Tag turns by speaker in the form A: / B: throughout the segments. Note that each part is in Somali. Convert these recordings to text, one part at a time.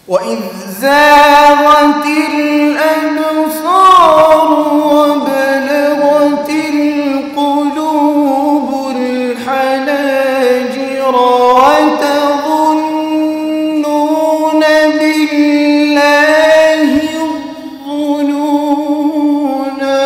A: وإذ زاغت الأبصار وبلغت القلوب الحناجر وتظنون بالله الظنونا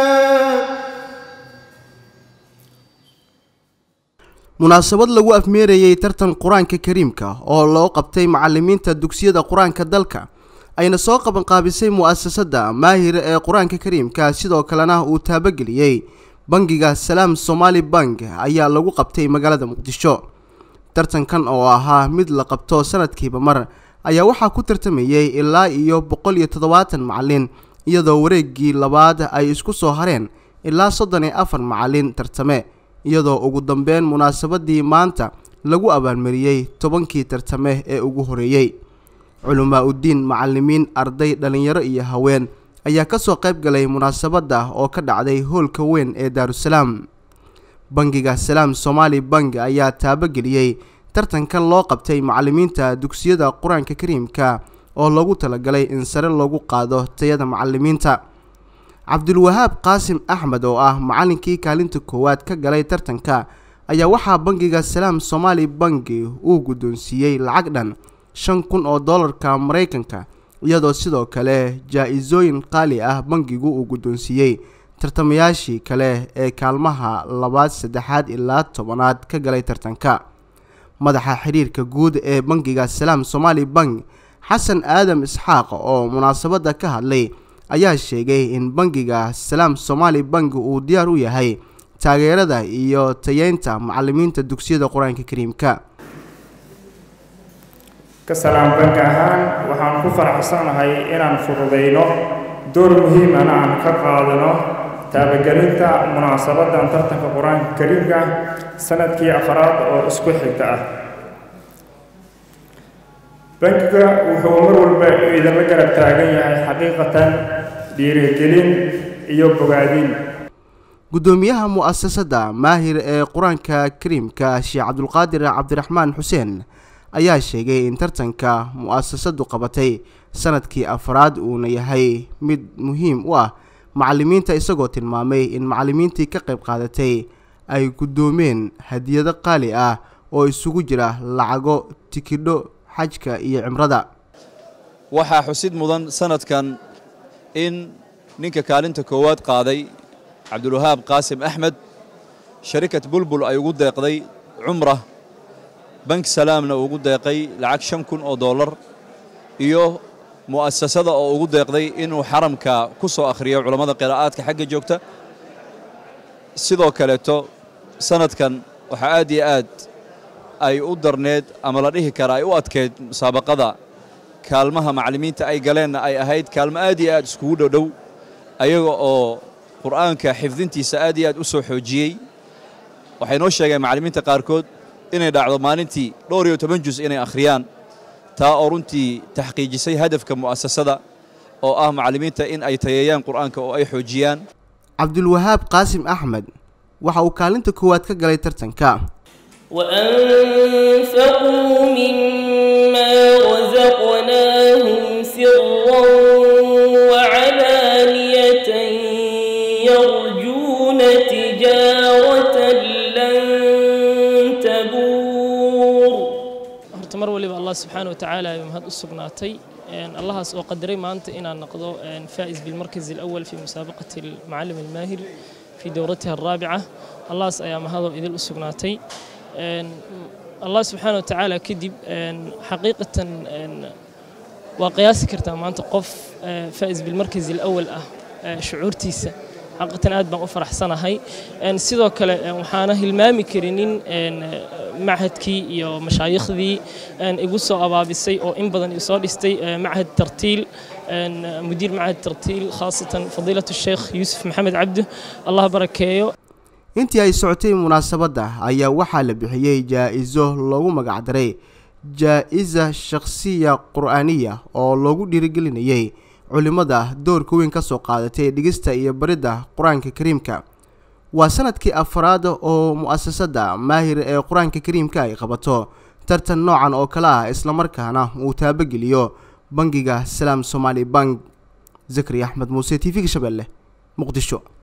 B: munaasabad lagu afmeerayey tartan qur-aanka kariimka oo loo qabtay macalimiinta dugsiyada qur-aanka dalka ayna soo qabanqaabisay mu'asasada maahir ee qur-aanka kariimka sidoo kalena uu taabageliyey bangiga salaam somaali bank ayaa lagu qabtay magaalada muqdisho tartankan oo ahaa mid la qabto sanadkiiba mar ayaa waxaa ku tartamayey ilaa iyo boqol iyo toddobaatan macalin iyadoo wareegii labaad ay isku soo hareen ilaa soddon iyo afar macalin tartame iyadoo ugu dambeyn munaasabadii maanta lagu abaalmariyey tobankii tartame ee ugu horeeyey culamaa uddiin macalimiin arday dhallinyaro iyo haween ayaa kasoo qayb galay munaasabadda oo ka dhacday hoolka weyn ee daarusalaam bangiga salaam somaali bank ayaa taabageliyey tartankan loo qabtay macalimiinta dugsiyada qur-aanka kariimka oo loogu talagalay in sare loogu qaado tayada macalimiinta cabdulwahaab qaasim axmed oo ah macalinkii kaalinta koowaad ka galay tartanka ayaa waxaa bangiga salaam somaali banki uu guddoonsiiyey lacag dhan shan kun oo dollarka maraykanka iyadoo sidoo kale jaa-isooyin qaali ah bangigu uu guddoonsiiyey tartamayaashii kale ee kaalmaha labaad saddexaad ilaa tobanaad ka galay tartanka madaxa xiriirka guud ee bangiga salaam somaali bank xasan aadam isxaaq oo munaasabadda ka hadlay ayaa sheegay in bangiga salaam somaali bank uu diyaar u yahay taageerada iyo tayeynta macalimiinta dugsiyada qur-aanka kariimka
C: ka salaam bank ahaan waxaan ku faraxsanahay inaan fududayno door muhiimana aan ka qaadano taabagelinta munaasabadan tartanka qur-aanka kariimka sanadkii afaraad oo isku xigta ah bankiga wuxuu mar walba idinla garab taagan yahay xaqiiqatan dhiirigelin iyo bogaadin
B: guddoomiyaha mu'asasada maahir ee qur-aanka kariimka sheekh cabdulqaadir cabdiraxmaan xuseen ayaa sheegay in tartanka mu'asasadu qabatay sanadkii afraad uuna yahay mid muhiim u ah macalimiinta isagoo tilmaamay in macalimiintii ka qayb qaadatay ay guddoomeen hadiyado qaali ah oo isugu jira lacago tikidho xajka iyo cimrada
D: waxaa xusid mudan sanadkan in ninka kaalinta koowaad qaaday cabdulwahaab qaasim axmed sharikat bulbul ay ugu deeqday cumra bank salaamna ugu deeqay lacag shan kun oo dollar iyo mu'asasada oo ugu deeqday inuu xaramka ku soo akhriyo culammada qiraa'aadka xagga joogta sidoo kaleeto sanadkan waxaa aad iyo aad ay u darneed ama la dhihi kara ay u adkeyd musaabaqada kaalmaha macallimiinta ay galeenna ay ahayd kaalmo aad iyo aad iskugu dhodhow ayaga oo qur'aanka xifdintiisa aad iyo aad u soo xoojiyey waxay noo sheegeen macallimiinta qaarkood inay dhacdo maalintii dhowr iyo toban jus inay akhriyaan taa oo runtii taxqiijisay hadafka mu'asasada oo ah macallimiinta in ay tayeeyaan qur'aanka oo ay xoojiyaan
B: cabdulwahaab qaasim axmed waxa uu kaalinta koowaad ka galay tartanka
E: وأنفقوا مما رزقناهم سرا وعلانية يرجون تجارة لن تبور
F: horta mar waliba allah subxaana wa tacaala ayuu mahad u sugnaatay allahaas oo qadaray maanta inaan noqdo faa'is bilmarkaz alawal fi musaabaqati almucallim almaahir fi dowratiha alraabica allahaas ayaa mahadoo idil u sugnaatay allah subxaana wa tacaala kadib xaqiiqatan waa qiyaasi kartaa maanta qof faa'is bilmarkaz alawal ah shucuurtiisa xaqiiqatan aad baan u faraxsanahay sidoo kale waxaana hilmaami karinin machadkii iyo mashaayiikhdii igu soo abaabisay oo in badan isoo dhistay machad tartiil mudiir machad tartiil khaasatan fadiilatu sheekh yuusuf maxamed cabdu allah barakeeyo
B: intii ay socotay munaasabadda ayaa waxaa la bixiyey jaa-iso loogu magacdaray jaa-isa shakhsiya qur-aaniya oo loogu dhiirigelinayay culimmada doorka weyn ka soo qaadatay dhigista iyo baridda qur-aanka kariimka waa sanadkii afraad oo mu'asasada maahir ee qur-aanka kariimka ay qabato tartan noocan oo kale ah islamarkaana uu taabageliyo bangiga salaam somaali bank zakari axmed muuse t v-ga shabeelle muqdisho